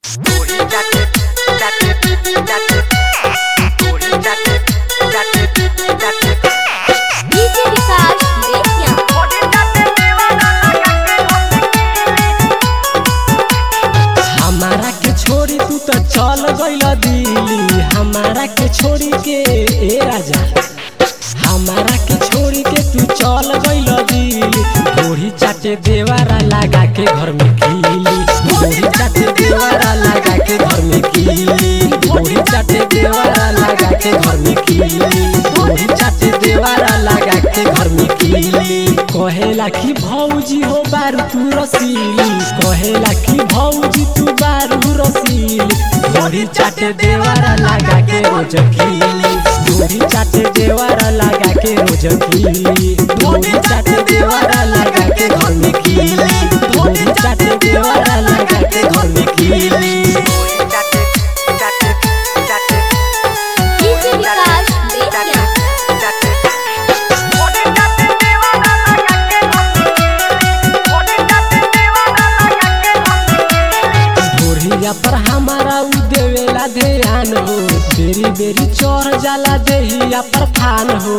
DJ विकास बेतिया हमारा के छोड़ी तू तो चल गइल दिल्ली हमारा के छोड़ी के ए राजा हमारा के छोड़ी के तू चल गइल दिल्ली ढोरी चाटे देवारा लगा के घर में कीली ढोरी चाटे देवारा लगा के घर में कीली ढोरी चाटे देवारा लगा के घर में कीली ढोरी चाटे देवारा लगा के घर में कीली कहेला कि भौजी हो बारू तू रसीली कहेला कि भौजी तू बारू रसीली ढोरी चाटे देवारा लगा के रोज कीली ढोरी चाटे देवारा लगा के रोज कीली ढोरी चाटे देवारा लगा के घर में कीली ढोरी चाटे देवारा लगा के घर में कीली डीजे विकास बेतिया ढोरिया पर हमारा उ देवेला ध्यान हो बेरी बेरी चढ़ जाला देहिया पर फान हो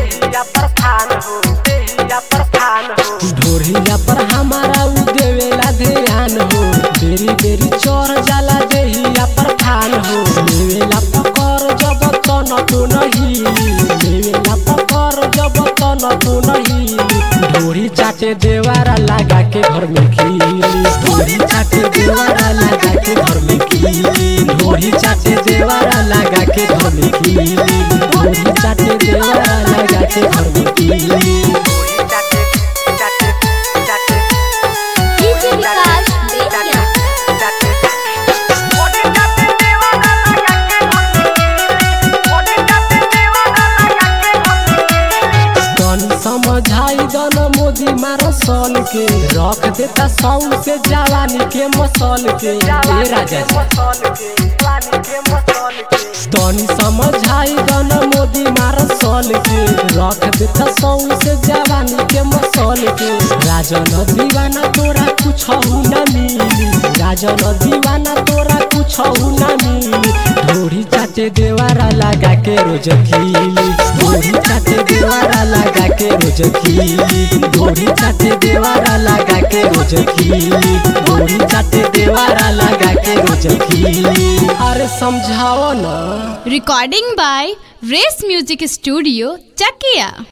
ढोरिया पर हमारा उ देवेला ध्यान हो बेरी बेरी चढ़ जाला देहिया पर फान हो लेवेला पकड़ जब तन तो नहीं लेवेला पकड़ जब तन तो नहीं ढोरी चाटे देवारा लगा के घर में खीली ढोरी चाटे देवारा लगा के घर में खीली ढोरी चाटे देवारा लगा के घर में खीली ढोरी चाटे देवारा लगा के घर में खीली डीजे विकास बेतिया तनी समझाई दन मोदी मार सन के रख देता सौ से जवानी के मसल के ए राजा जी तनी समझाई दन मोदी मार सल के रख देता सौ से जवानी के मसल के राजन दीवाना तोरा कुछ न मिली राजन दीवाना तोरा कुछ न मिली ढोरी चाटे देवारा लगा के रोज खीली ढोरी चाटे देवारा लगा के रोज खीली ढोरी चाटे देवारा लगा के रोज खीली ढोरी चाटे देवारा लगा के रोज खीली अरे समझाओ ना Recording by Race Music Studio, Chakia.